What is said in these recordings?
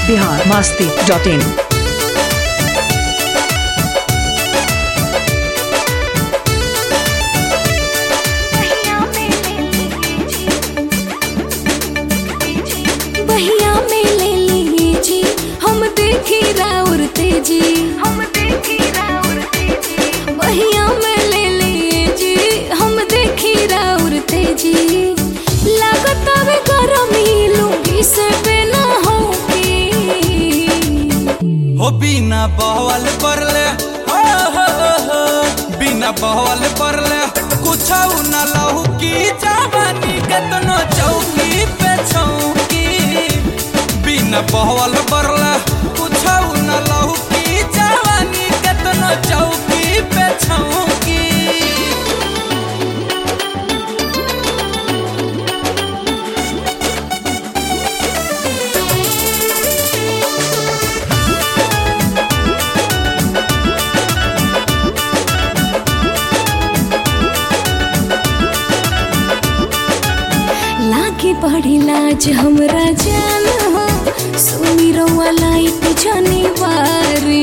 Bihar Masti dot इन बहिया में ले लिए जी हम देखी राउर तेजी हम देखी राउर तेजी बहिया में ले लिए जी हम देखी राउर तेजी लागत अब गरमी लूंगी से बिना होगी हो बिना बहवल परले हो हो हो हो बिना बहवल परले कुछ न लहू की जवानी केतनो चौकी पे छौकी बिना बहवल परले कुछ न लहू की जवानी केतनो चौकी पे छौकी लागे बड़ी लाज हमरा जान हो सुनी रउआ लाइट जनी बारी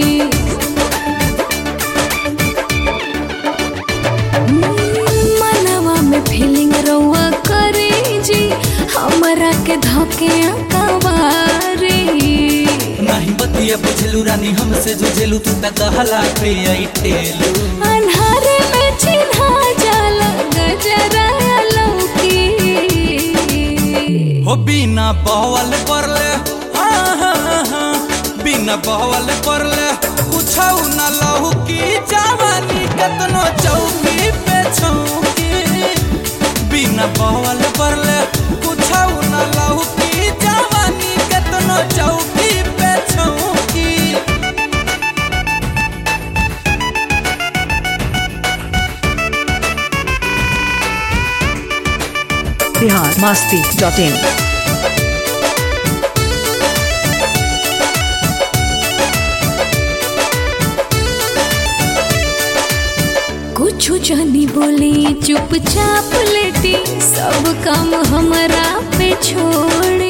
मनवा में फीलिंग रउआ करे जी हमरा के धके अकवारी नहीं बतिया बुझलू रानी हमसे जुझेलू तू तक कहला पे आई टेलू अन्हारे में चिन्हा जाला गजरा लौकी हो बिना बहवल परले हाँ, हाँ, हाँ, बिना बहवल परले कुछ न लहू की जवानी कतनो चौकी पे छौकी बिना बहवल परले कुछ न लहू की जवानी कतनो चौकी पे छौकी बिहार मास्ती डॉट इन कुछ जानी बोली चुपचाप लेटी सब काम हमरा पे छोड़ी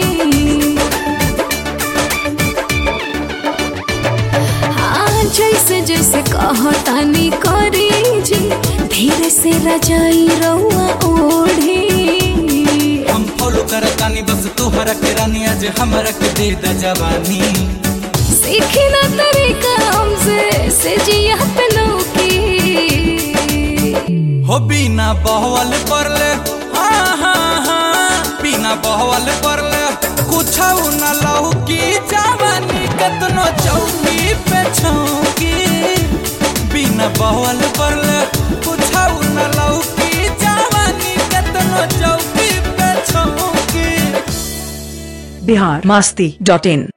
हाँ जैसे जैसे कहतानी करी जी धीरे से रजाई रउआ ओढ़ी हम फॉलो करतानी बस तोहरा के रानी आज हमरा के दे द जवानी सीखी ना तरीका हमसे से जिया पे लौकी हो बिना बहवल परले हाँ हाँ हाँ बिना बहवल परले कुछ न लहू की जवानी कतनो चौकी पे छौकी बिना बहवल परले कुछ न लहू की जवानी कतनो चौकी पे छौकी बिहार मास्ती डॉट इन